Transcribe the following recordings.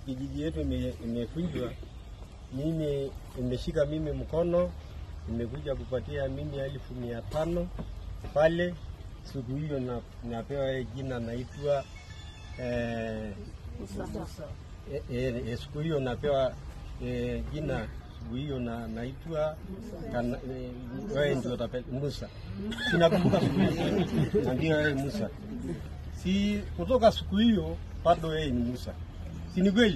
kijiji yetu ime- imevunjwa, mimi imeshika mimi mkono, imekuja kupatia mimi elfu mia tano pale. Siku hiyo na, napewa jina naitwa eh, eh, eh, eh, siku hiyo napewa eh, jina siku hiyo na naitwa kana- eh, wewe ndio utape- Musa. Sinakumbuka siku hiyo na ndio wewe Musa. Si kutoka siku hiyo bado wewe ni Musa, si ni kweli?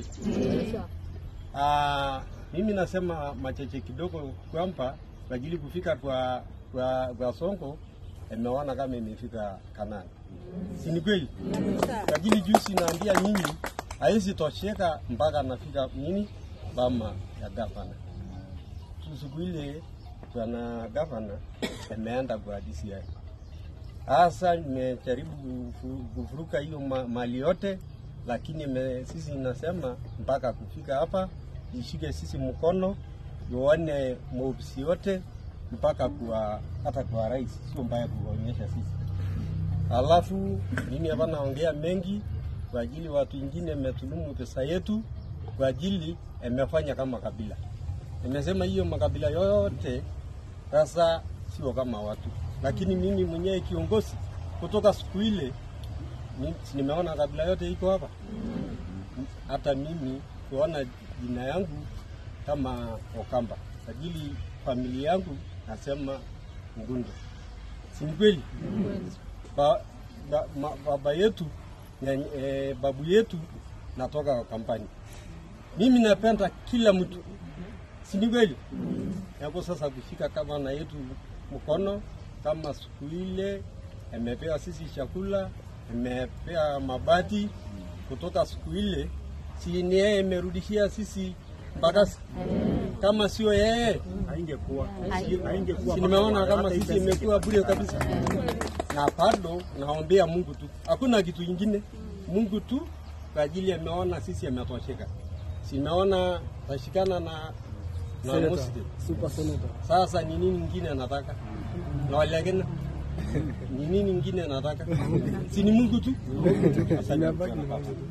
Ah, mimi nasema macheche kidogo kwamba kwa ajili kufika kwa kwa, kwa Sonko imeona kama imefika Kanani, si ni kweli? Kwa ajili juzi naambia nyinyi haizi tosheka mpaka nafika nini bama ya gavana. Tu Siku ile bwana gavana ameenda kwa DCI. Sasa nimejaribu kufu- kuvuruka hiyo ma, mali yote, lakini ime, sisi inasema mpaka kufika hapa ishike sisi mkono tuone maofisi yote mpaka kwa hata kwa rais, sio mbaya kuonyesha sisi. Alafu mimi hapa naongea mengi kwa ajili watu wengine imetulumu pesa yetu kwa ajili imefanya kama kabila. Nimesema hiyo makabila yote sasa sio kama watu, lakini mimi mwenyewe kiongozi kutoka siku ile ni- si nimeona kabila yote iko hapa, hata mimi kuona jina yangu kama Okamba, sajili familia yangu nasema Ngundo, si ni kweli? Ba, ba, ma, baba yetu na, e, babu yetu natoka kampani. Mimi napenda kila mtu, si ni kweli? Hapo sasa kufika kama na yetu mkono kama siku ile imepewa sisi chakula, imepewa mabati kutoka siku ile, si ni yeye imerudishia sisi Mbagasi? Kama sio yeye haingekuwa haingekuwa si nimeona kama hata hii sisi pesa imekuwa bure kabisa, na bado naombea Mungu tu, hakuna kitu kingine, Mungu tu kwa ajili ameona sisi ametosheka, simeona tashikana na na Senator, Muslim. super senator. Sasa ni nini ingine nataka na walekena ni nini ingine nataka, si ni Mungu tu. Asante Imebaki sana ni baba. Mungu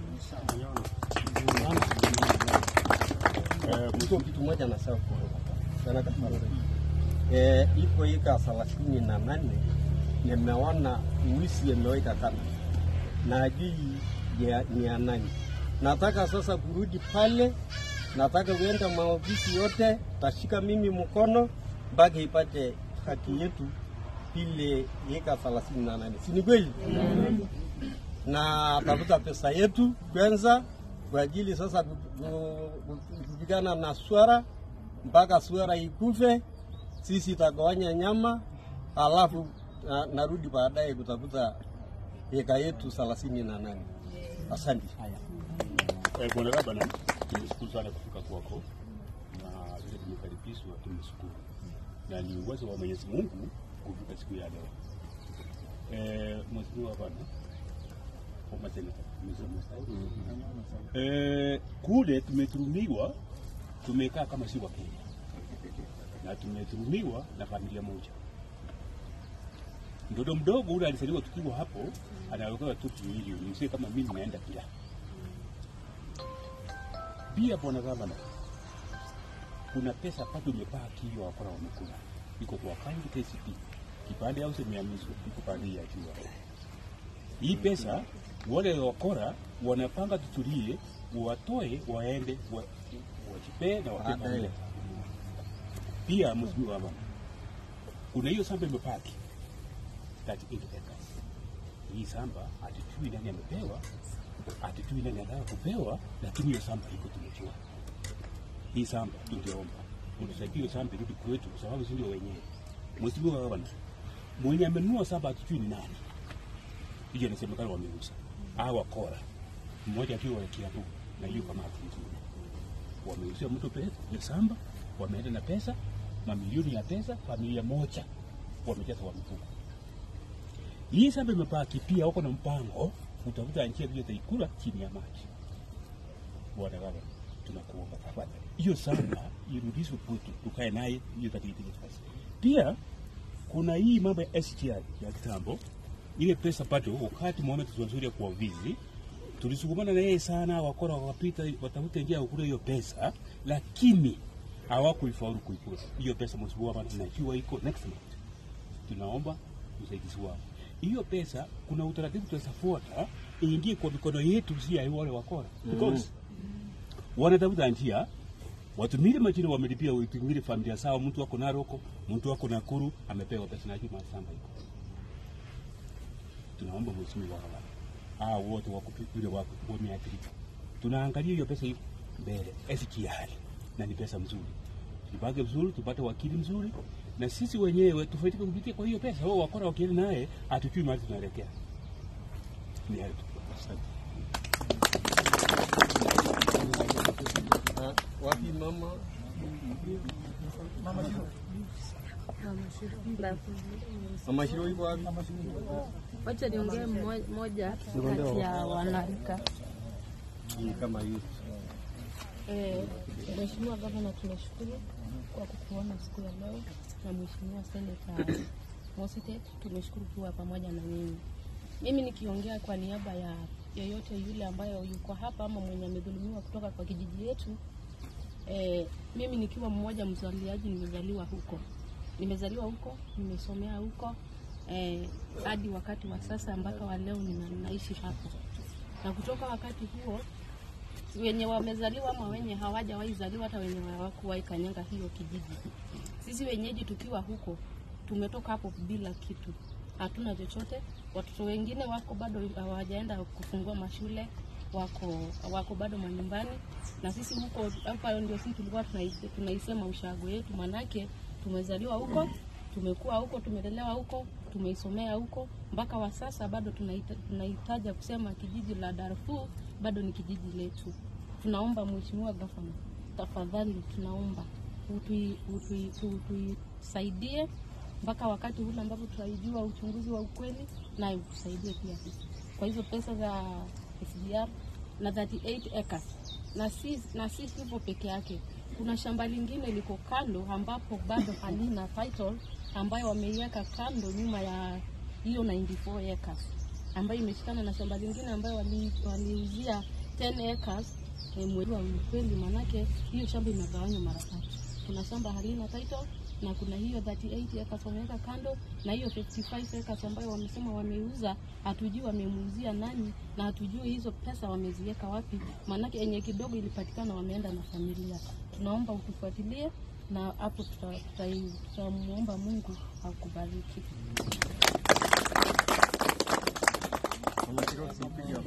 Eh, iko kitu moja nasema sana kafara. Eh, iko ika thelathini na nane nimeona wizi ameweka kando na ajui ya- ni ya nani. Nataka sasa kurudi pale, nataka kuenda maofisi yote, tashika mimi mkono mpaka ipate haki yetu ile ika thelathini na nane, si ni kweli? na tafuta pesa yetu kwanza kwa ajili sasa ku- ku- ku- kupigana na swara mpaka swara ikufe, sisi tagawanya nyama, alafu na, narudi baadaye kutafuta eka yetu thelathini na nane. Asante. Eh, Bwana Gavana, tumeshukuru sana kufika kwako na vile tumekaribishwa, tumeshukuru na ni uwezo wa Mwenyezi Mungu kufika siku ya leo. Eh, Mheshimiwa Gavana, former senator, nimesema sawa? Eh, kule tumeturumiwa, tumekaa kama si wa Kenya na tumeturumiwa na familia moja. Mtoto mdogo ule alisaliwa tukiwa hapo, anawekewa tu milioni, msie kama mimi naenda pia pia bwana gavana, kuna pesa bado imebaki hiyo wakora wamekula, iko kwa akaunti KCB, kipande au semeamizwa iko pande ya juu hapo. Hii pesa wale wakora wanapanga tutulie, watoe waende wa- wajipee na wape Baadaye. familia. Pia mheshimiwa gavana, kuna hiyo shamba imebaki 38 acres. Hii shamba hatujui nani amepewa, hatujui nani anataka kupewa, lakini hiyo shamba iko tumejua. Hii shamba tungeomba utusaidie hiyo shamba irudi kwetu, kwa sababu si ndio wenyewe. Mheshimiwa Gavana, mwenye amenunua shamba hatujui ni nani, hiyo inasemekana wameuza au wakora, mmoja akiwa wa Kiambu na hiyo kama ingine wameuzia mtu pesa ya shamba, wameenda na pesa mamilioni ya pesa, familia moja wamejaza wa mifuko. Hii shamba imebaki, pia wako na mpango kutafuta njia vile taikula chini ya maji. Bwana Gavana, tunakuomba tafadhali, hiyo shamba irudishwe kwetu, tukae naye hiyo katika kazi. Pia kuna hii mambo ya SGR ya kitambo, ile pesa bado wakati Mohamed Zwanzuri kwa vizi tulisukumana na yeye sana, wakora wakapita watafute njia ya kula hiyo pesa, lakini hawakuifaulu kuikula hiyo pesa. Mheshimiwa Gavana, najua iko next month, tunaomba usaidizi wao. Hiyo pesa kuna utaratibu tutafuata iingie kwa mikono yetu, si ya wale wakora because wanatafuta njia watumile majina wamelipia, watumile familia zao. Mtu wako Naroko, mtu wako Nakuru amepewa pesa, najua mashamba iko. Tunaomba mheshimiwa Gavana, hao wote wako vile wako wameathirika, tunaangalia hiyo pesa iko mbele SGR na ni pesa mzuri, tupange vizuri, tupate wakili mzuri na sisi wenyewe tufaidike kupitia kwa hiyo pesa. Wao wakora wakienda naye, hatujui mahali tunaelekea. Ni hayo tu. Ah, wapi mama? Mama Shiro yuko wapi? Wacha niongee mmo- moja kati ya wanarika. Ni kama hiyo. Eh, Mheshimiwa Gavana, tunashukuru kwa kukuona siku ya leo na Mheshimiwa Seneta Mositet, tumeshukuru kuwa pamoja na nyinyi. Mimi nikiongea kwa niaba ya yeyote yule ambayo yuko hapa ama mwenye amedhulumiwa kutoka kwa kijiji yetu, eh, mimi nikiwa mmoja mzaliaji, nimezaliwa huko, nimezaliwa huko, nimesomea huko eh, hadi wakati wa sasa mpaka wa leo nina- ninaishi hapo, na kutoka wakati huo wenye wamezaliwa ama wenye hawajawahi zaliwa hata wenye hawakuwahi kanyanga hiyo kijiji. Sisi wenyeji tukiwa huko tumetoka hapo bila kitu, hatuna chochote. Watoto wengine wako bado hawajaenda kufungua mashule, wako wako bado manyumbani, na sisi huko hapa ndio sisi tulikuwa tunai- tunaisema ushago yetu, manake tumezaliwa huko, tumekuwa huko, tumelelewa huko, tumeisomea huko, mpaka wa sasa bado tunaita- tunahitaja kusema kijiji la Darfur bado ni kijiji letu. Tunaomba Mheshimiwa Gavana, tafadhali tunaomba utui- utui- tu- tuisaidie mpaka wakati ule ambapo tutaijua uchunguzi wa ukweli, naye utusaidie pia sisi kwa hizo pesa za SGR na 38 acres na si, na si hivyo peke yake. Kuna shamba lingine liko kando ambapo bado halina title ambayo wameiweka kando nyuma ya hiyo 94 acres ambayo imeshikana na shamba lingine ambayo wali- waliuzia 10 acres eh, mwezi wa ukweli, manake hiyo shamba imegawanywa mara tatu. Kuna shamba halina title na kuna hiyo 38 acres wameweka kando, na hiyo 55 acres ambayo wamesema wameuza, hatujui wamemuuzia nani na hatujui hizo pesa wameziweka wapi, maanake yenye kidogo ilipatikana wameenda na familia. Tunaomba utufuatilie na hapo tutamwomba tuta, tutamwomba Mungu akubariki. Mama Shiro tupiga.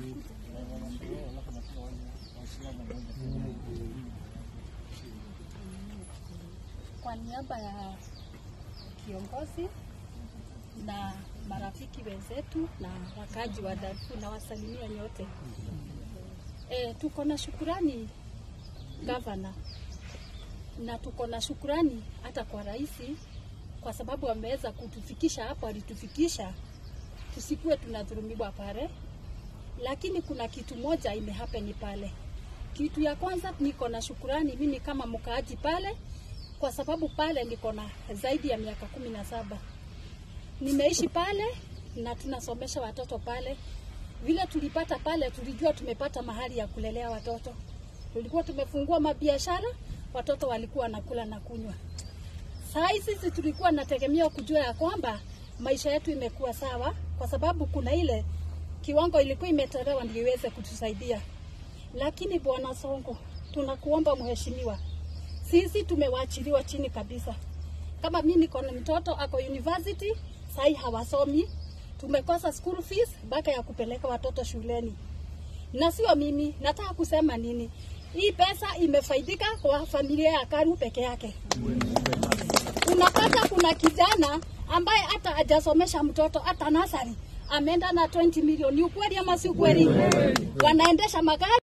Kwa niaba ya kiongozi na marafiki wenzetu na wakaji wa Darfur na wasalimia nyote. E, tuko na shukurani gavana, na tuko na shukurani hata kwa rais kwa sababu ameweza kutufikisha hapo alitufikisha, tusikuwe tunadhulumiwa pale, lakini kuna kitu moja imehappen pale. Kitu ya kwanza, niko na shukurani mimi kama mkaaji pale kwa sababu pale niko na zaidi ya miaka kumi na saba nimeishi pale na tunasomesha watoto pale. Vile tulipata pale, tulijua tumepata mahali ya kulelea watoto. Tulikuwa tumefungua mabiashara, watoto walikuwa wanakula na kunywa. Saa hii sisi tulikuwa nategemea kujua ya kwamba maisha yetu imekuwa sawa, kwa sababu kuna ile kiwango ilikuwa imetolewa ndio iweze kutusaidia. Lakini Bwana Sonko, tunakuomba mheshimiwa, sisi tumewachiliwa chini kabisa. Kama mimi niko na mtoto ako university, sai hawasomi, tumekosa school fees mpaka ya kupeleka watoto shuleni. Na sio mimi, nataka kusema nini? Hii pesa imefaidika kwa familia ya Karu peke yake. Unapata kuna kijana ambaye hata hajasomesha mtoto hata nasari ameenda na 20 milioni. Ukweli ama si ukweli? Wanaendesha magari